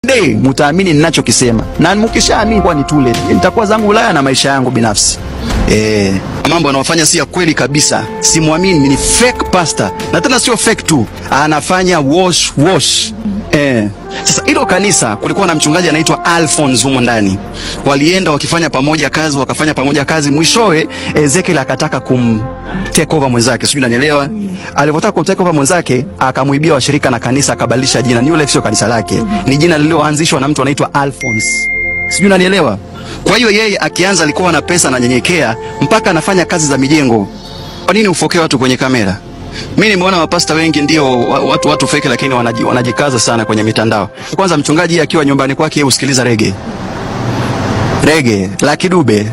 day mtaamini ninachokisema, na mkishaamini kwa ni tule, nitakuwa zangu Ulaya na maisha yangu binafsi. Eh, mambo anayofanya si ya kweli kabisa, simwamini. Ni fake pastor, na tena sio fake tu, anafanya wash wash. Eh, sasa hilo kanisa kulikuwa na mchungaji anaitwa Alphonse humo ndani, walienda wakifanya pamoja kazi, wakafanya pamoja kazi, mwishowe Ezekiel akataka kum take over mwenzake, sijui unanielewa. Alipotaka kum take over mwenzake, akamuibia washirika na kanisa, akabadilisha jina. New Life sio kanisa lake, ni jina lililoanzishwa na mtu anaitwa Alphonse, sijui unanielewa. Kwa hiyo yeye akianza alikuwa na pesa na nyenyekea, mpaka anafanya kazi za mijengo. Kwa nini ufokee watu kwenye kamera? Mimi nimeona mapasta wengi ndio wa- watu watu fake, lakini wanaji, wanajikaza sana kwenye mitandao. Kwanza mchungaji akiwa nyumbani kwake yeye usikiliza rege rege la Kidube,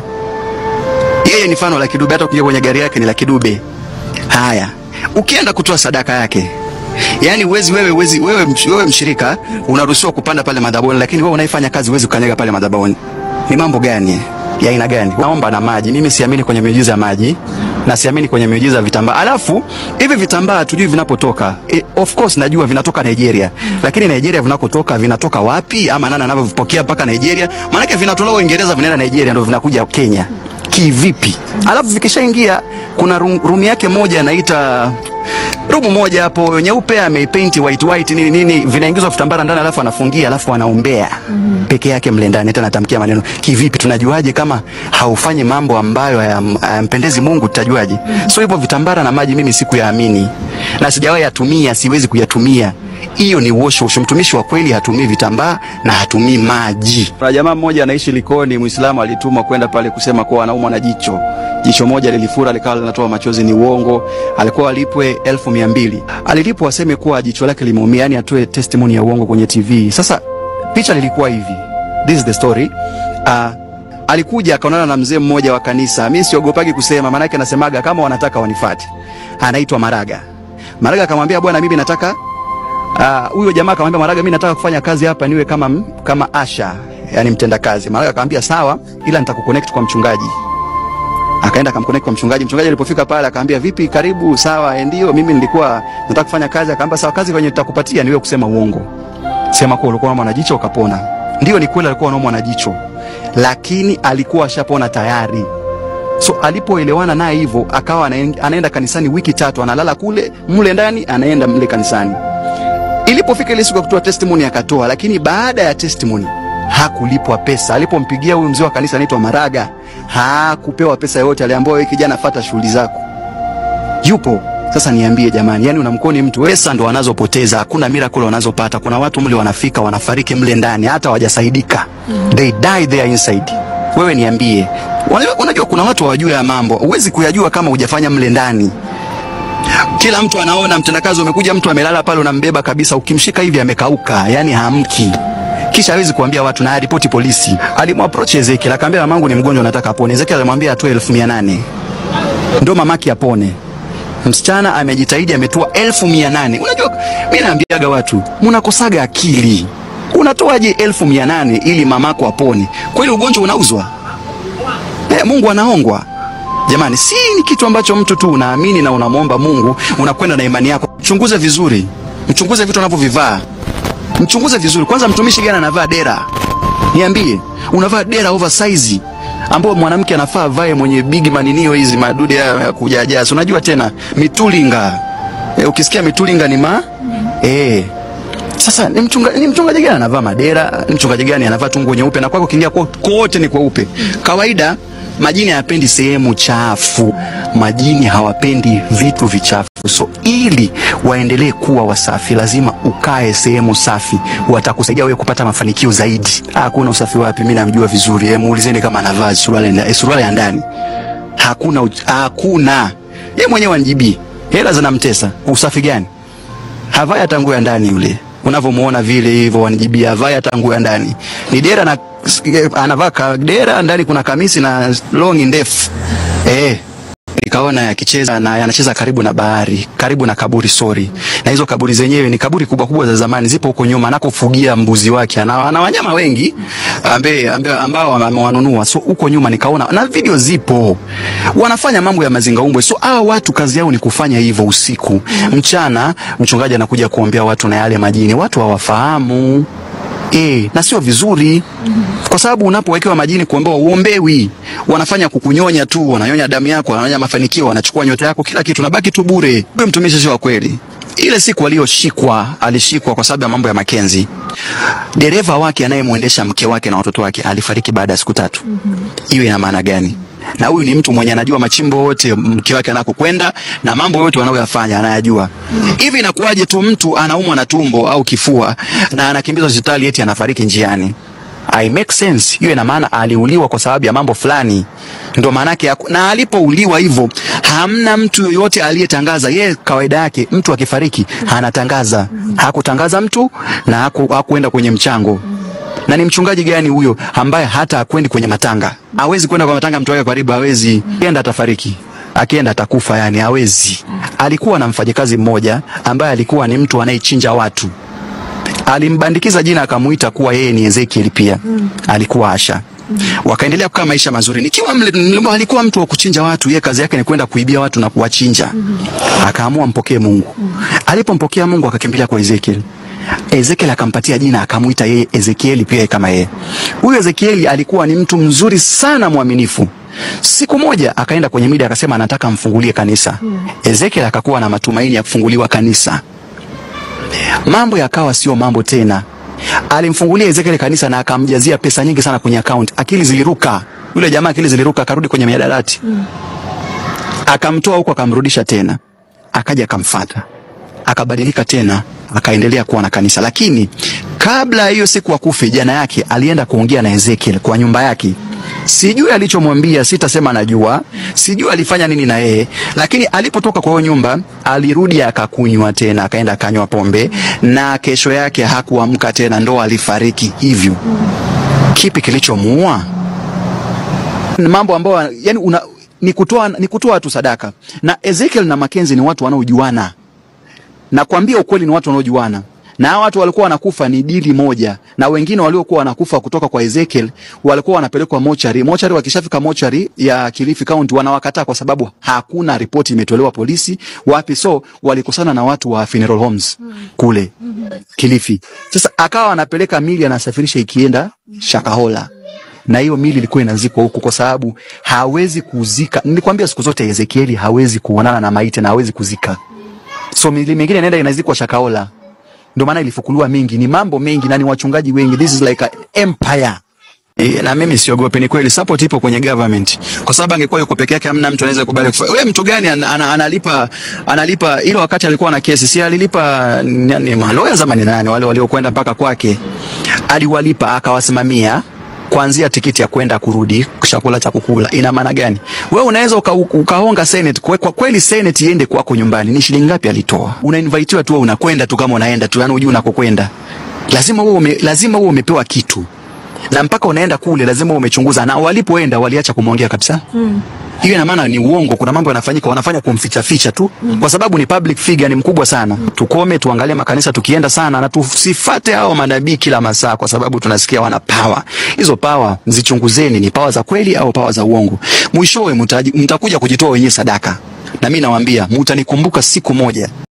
yeye ni mfano la Kidube. Hata ukija kwenye gari yake ni la Kidube. Haya, ukienda kutoa sadaka yake Yaani uwezi wewe uwezi wewe, msh- wewe mshirika unaruhusiwa kupanda pale madhabahuni, lakini wewe unaifanya kazi uwezi kukanyaga pale madhabahuni. Ni mambo gani ya aina gani? Naomba na maji. Mimi siamini kwenye miujiza ya maji na siamini kwenye miujiza ya vitambaa. Alafu hivi vitambaa hatujui vinapotoka. E, of course najua vinatoka Nigeria, lakini Nigeria vinakotoka vinatoka wapi ama nani anavyovipokea mpaka Nigeria? Maanake vinatolewa Uingereza vinaenda Nigeria ndio vinakuja Kenya kivipi? Alafu vikishaingia kuna room, room yake moja anaita rumu moja hapo nyeupe ameipaint white white nini nini, vinaingizwa vitambara ndani, alafu anafungia, alafu anaombea peke yake mle ndani, hata anatamkia maneno. Kivipi? tunajuaje kama haufanyi mambo ambayo hayam- hayampendezi Mungu? Tutajuaje? So hivyo vitambara na maji mimi sikuyaamini na sijawahi yatumia, siwezi kuyatumia. Hiyo ni wash wash. Mtumishi wa kweli hatumii vitambaa na hatumii maji. Kuna jamaa mmoja anaishi Likoni, Muislamu, alitumwa kwenda pale kusema kuwa anaumwa na jicho. Jicho moja lilifura likawa linatoa machozi, ni uongo. Alikuwa alipwe elfu mia mbili alilipwa aseme kuwa jicho lake limeumia, yani atoe testimony ya uongo kwenye TV. Sasa picha lilikuwa hivi, this is the story. Uh, alikuja akaonana na mzee mmoja wa kanisa. Mimi siogopagi kusema, maanake anasemaga kama wanataka wanifate. Anaitwa Maraga. Maraga akamwambia bwana, mimi nataka Ah, huyo jamaa akamwambia Maraga, mimi nataka kufanya kazi hapa niwe kama m- kama Asha, yani mtenda kazi. Maraga akamwambia sawa, ila nitakuconnect kwa mchungaji. Akaenda akamconnect kwa mchungaji. Mchungaji alipofika pale akamwambia vipi, karibu. Sawa, eh, ndio mimi nilikuwa nataka kufanya kazi. Akamwambia sawa, kazi kwenye nitakupatia ni wewe kusema uongo. Sema kwa ulikuwa unaumwa na jicho ukapona. Ndio, ni kweli alikuwa anaumwa na jicho, lakini alikuwa ashapona tayari. So alipoelewana naye hivyo, akawa anaen- anaenda kanisani wiki tatu, analala kule mle ndani, anaenda mle kanisani. Ilipofika ile siku ya kutoa testimony akatoa, lakini baada ya testimony hakulipwa pesa. Alipompigia huyu mzee wa kanisa anaitwa Maraga, hakupewa pesa yoyote. Aliambiwa wewe kijana, fata shughuli zako. Yupo sasa. Niambie jamani, yani unamkoni mtu, pesa ndo wanazopoteza, hakuna miracle wanazopata. Kuna watu mle wanafika wanafariki mle ndani, hata hawajasaidika, they die there inside. Wewe niambie, unajua, unajua kuna watu hawajui ya mambo, huwezi kuyajua kama hujafanya mle ndani. Kila mtu anaona mtendakazi umekuja, mtu amelala pale, unambeba kabisa, ukimshika hivi amekauka, yani hamki. Kisha hawezi kuambia watu na ripoti polisi. Alimapproach Ezekiel akamwambia, mamangu ni mgonjwa, nataka apone. Ezekiel alimwambia atoe elfu mia nane ndo mamake apone. Msichana amejitahidi ametoa elfu mia nane. Unajua, mi naambiaga watu mnakosaga akili. Unatoaje elfu mia nane ili mamako apone? Kweli ugonjwa unauzwa? Eh, Mungu anaongwa jamani, si ni kitu ambacho mtu tu unaamini na unamwomba Mungu, unakwenda na imani yako. Mchunguze vizuri, mchunguze vitu anavyovivaa, mchunguze vizuri kwanza. Mtumishi gani anavaa dera? Niambie, unavaa dera oversize ambao mwanamke anafaa vae, mwenye big maninio hizi madude ya ya kujaja. Si unajua tena mitulinga e, ukisikia mitulinga ni ma eh sasa ni mchunga, ni mchungaji gani anavaa madera? Ni mchungaji gani anavaa tu nguo nyeupe na kwako ukiingia kwa- kote ni kweupe? Kawaida majini hayapendi sehemu chafu, majini hawapendi vitu vichafu. So ili waendelee kuwa wasafi, lazima ukae sehemu safi, watakusaidia wewe kupata mafanikio zaidi. Hakuna usafi wapi? Mimi namjua vizuri, eh, muulizeni kama anavaa suruali nda- eh, suruali ya ndani hakuna, uch- hakuna. Yeye mwenyewe anijibii, hela zinamtesa. Usafi gani? havai hata nguo ya ndani yule unavyomuona vile hivyo wanijibia havai hata nguo ya ndani ni dera na anavaa ka- dera ndani kuna kamisi na longi ndefu eh nikaona akicheza na anacheza karibu na bahari karibu na kaburi sorry na hizo kaburi zenyewe ni kaburi kubwa kubwa za zamani zipo huko nyuma anakofugia mbuzi wake ana, ana wanyama wengi ambe, ambe, ambao amewanunua so huko nyuma nikaona na video zipo wanafanya mambo ya mazingaumbwe so hawa watu kazi yao ni kufanya hivyo usiku mchana mchungaji anakuja kuombea watu na yale majini watu hawafahamu E, na sio vizuri kwa sababu unapowekewa majini kuombewa uombewi, wanafanya kukunyonya tu, wananyonya damu yako, wananyonya mafanikio, wanachukua nyota yako, kila kitu, nabaki tu bure. Huyo mtumishi sio wa kweli. Ile siku aliyoshikwa, alishikwa kwa sababu ya mambo ya Makenzi. Dereva wake anayemwendesha mke wake na watoto wake alifariki baada ya siku tatu. Hiyo ina maana gani? Na huyu ni mtu mwenye anajua machimbo yote mke wake anakokwenda na mambo yote wanayoyafanya anayajua. Hivi inakuwaje tu mtu anaumwa na tumbo au kifua na anakimbizwa hospitali eti anafariki njiani? I make sense. Hiyo ina maana aliuliwa kwa sababu ya mambo fulani. Ndio maana yake ya- na alipouliwa hivyo hamna mtu yoyote aliyetangaza. Yeye kawaida yake mtu akifariki anatangaza. Hakutangaza mtu na haku, hakuenda kwenye mchango. Na ni mchungaji gani huyo ambaye hata akwendi kwenye matanga? Hawezi kwenda kwa matanga mtu wake karibu, hawezi. Akienda atafariki. Akienda atakufa yani hawezi. Alikuwa na mfanyakazi mmoja ambaye alikuwa ni mtu anayechinja watu alimbandikiza jina akamuita kuwa yeye ni Ezekiel pia alikuwa Asha wakaendelea kukaa maisha mazuri nikiwa mle, mle- alikuwa mtu wa kuchinja watu yeye kazi yake ni kwenda kuibia watu na kuwachinja akaamua mpokee Mungu alipompokea Mungu akakimbilia kwa Ezekiel Ezekiel akampatia jina akamuita yeye Ezekieli pia kama yeye huyu Ezekieli alikuwa ni mtu mzuri sana mwaminifu Siku moja akaenda kwenye media akasema anataka mfungulie kanisa. Ezekiel akakuwa na matumaini ya kufunguliwa kanisa mambo yakawa sio mambo tena. Alimfungulia Ezekiel kanisa na akamjazia pesa nyingi sana kwenye account. Akili ziliruka, yule jamaa akili ziliruka, akarudi kwenye miadarati akamtoa huko akamrudisha tena, akaja akamfata, akabadilika tena, akaendelea kuwa na kanisa. Lakini kabla ya hiyo siku akufe, jana yake alienda kuongea na Ezekiel kwa nyumba yake. Sijui alichomwambia, sitasema najua, sijui alifanya nini na yeye, lakini alipotoka kwa hiyo nyumba alirudi akakunywa tena, akaenda akanywa pombe, na kesho yake hakuamka tena, ndo alifariki hivyo. Kipi kilichomuua? Ni mambo ambayo yani una, ni kutoa ni kutoa tu sadaka. Na Ezekiel na Makenzi ni watu wanaojuana. Nakwambia ukweli, ni watu wanaojuana. Na hawa watu walikuwa wanakufa ni dili moja, na wengine waliokuwa wanakufa kutoka kwa Ezekiel walikuwa wanapelekwa mochari. Mochari, wakishafika mochari ya Kilifi County wanawakataa kwa sababu hakuna ripoti imetolewa polisi wapi, so walikosana na watu wa funeral homes kule Kilifi. Sasa akawa anapeleka mili, anasafirisha ikienda Shakahola na hiyo mili ilikuwa inazikwa huku kwa sababu hawezi kuzika. Nilikwambia siku zote Ezekieli hawezi kuonana na maiti na hawezi kuzika, so mili mingine inaenda inazikwa Shakahola. Ndio maana ilifukuliwa mingi, ni mambo mengi na ni wachungaji wengi. This is like a empire. E, na mimi siogopi, ni kweli support ipo kwenye government, kwa sababu angekuwa yuko peke yake, hamna mtu anaweza kubali kufanya. Wewe mtu gani ana, ana, analipa analipa ile wakati alikuwa na kesi, si alilipa nani, maloya zamani nani wale waliokwenda mpaka kwake, aliwalipa akawasimamia kuanzia tikiti ya kwenda kurudi, chakula cha kukula. Ina maana gani? Wewe unaweza uka, ukaonga senate kwa, kwa kweli senate iende kwako nyumbani, ni shilingi ngapi alitoa? Unainvitiwa tu, wewe unakwenda tu kama unaenda tu, yani hujui unakokwenda. Lazima wewe ume, lazima wewe umepewa kitu na mpaka unaenda kule lazima uwe umechunguza, na walipoenda waliacha kumwongea kabisa. Hiyo ina maana ni uongo, kuna mambo yanafanyika, wanafanya kumficha ficha tu, kwa sababu ni public figure, ni mkubwa sana. Tukome, tuangalie makanisa tukienda sana, na tusifate hao manabii kila masaa, kwa sababu tunasikia wana power. Hizo power mzichunguzeni, ni power za kweli au power za uongo. Mwishowe mtaji- mtakuja kujitoa wenyewe sadaka, na mimi nawaambia mtanikumbuka siku moja.